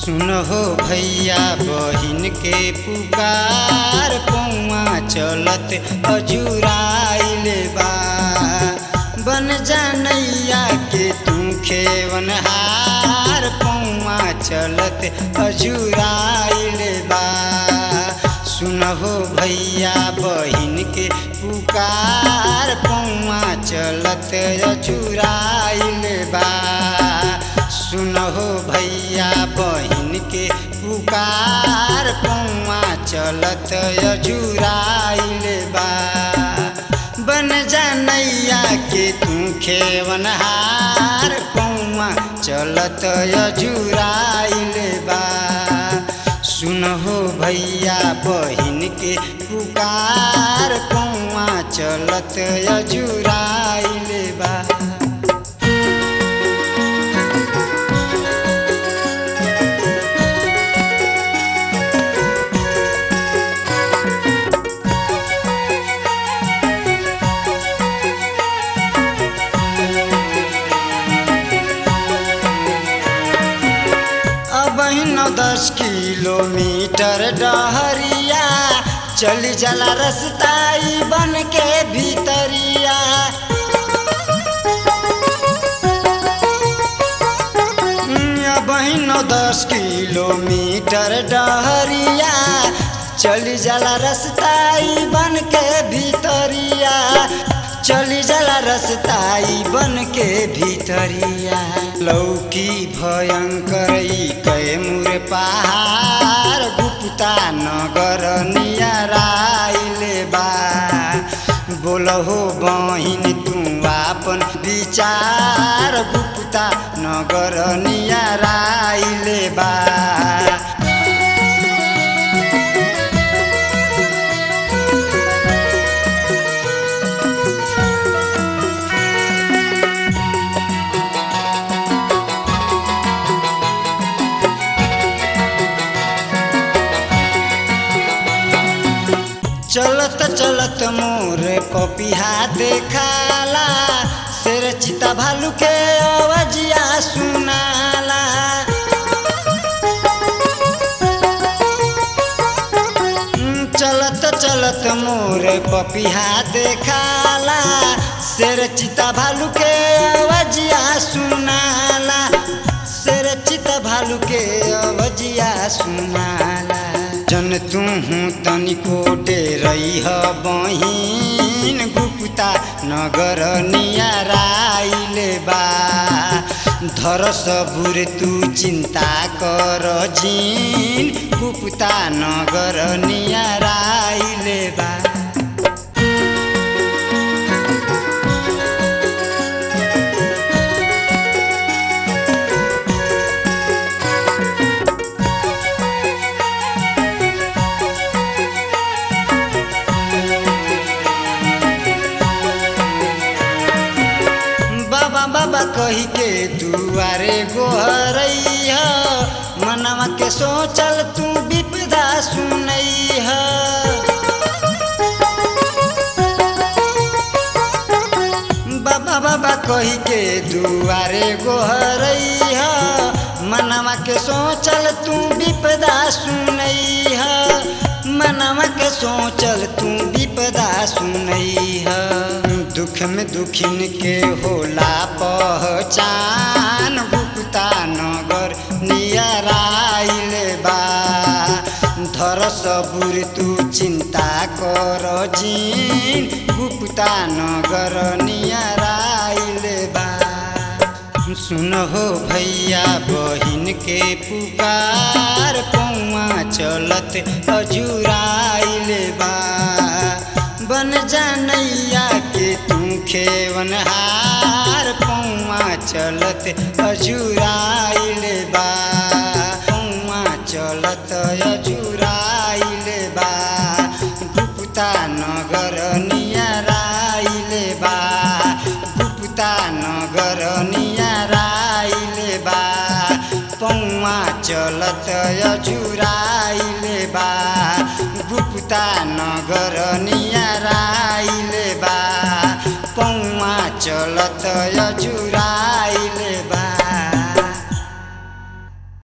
सुनहो भैया बहिन के पुकार पौआ चलत अजुराइल बा बन जानैया के तू खेवनहार पौआ चलत अजुराइल बा सुनहो भैया बहिन के पुकार पौआ चलत अजुराइल बा सुनहो भैया बहिन के पुकार पौआ चलत अजुराइल बा बन जानैया के तू खेवनहार पौआ चलत अजुराइल बा सुनहो भैया बहिन के पुकार पौआ चलत अजुराइल बा अब नौ दस किलोमीटर डहरिया चली जाला रस्ताई बन के भीतरिया अब नौ दस किलोमीटर डहरिया चली जाला रस्ताई बन के भीतरिया चली जाला रस्ताई बन के भीतरिया लौकी भयंकर कैमुर पहाड़ गुप्ता नगर नियराइल बा बोलहो बहिन तू आपन विचार गुप्ता नगर नियराइल बा चलत चलत मोर पपिहा देखाला शेर चिता भालू के अवजिया सुनाला चलत चलत मोर पपिहा देखाला शेर चिता भालू के अवजिया सुनाला शेर चिता भालू के अवजिया सुनाला जन तू तनिको डेरैह बहिन गुप्ता नगर नियराइल बा धर सबुर तू चिन्ता कर जिन गुप्ता नगर नियराइल बा बाबा बाबा कही के दुआरे गोहरैह मनवा के सोचल तू विपदा सुनैह बाबा बाबा कही के दुआरे गोहरैह मनवा के सोचल तू विपदा सुनैह मनवा के सोचल तू विपदा सुनैह दुख में दुखिन के होला पहचान गुप्ता नगर नियराइल बा धर सबुर तू चिंता कर जिन गुप्ता नगर नियराइल बा सुनहो भैया बहिन के पुकार पौआ चलत अजुराइल बा बन जानैया के तू खेवनहार पौआ चलत अजुराइल बा पौआ चलत अजुराइल बा गुप्ता नगर नियराइल बा गुप्ता नगर नियराइल बा पौआ चलत अजुराइल बा गुप्ता नगर नियराइल बा पौआ चलत अजुराइल बा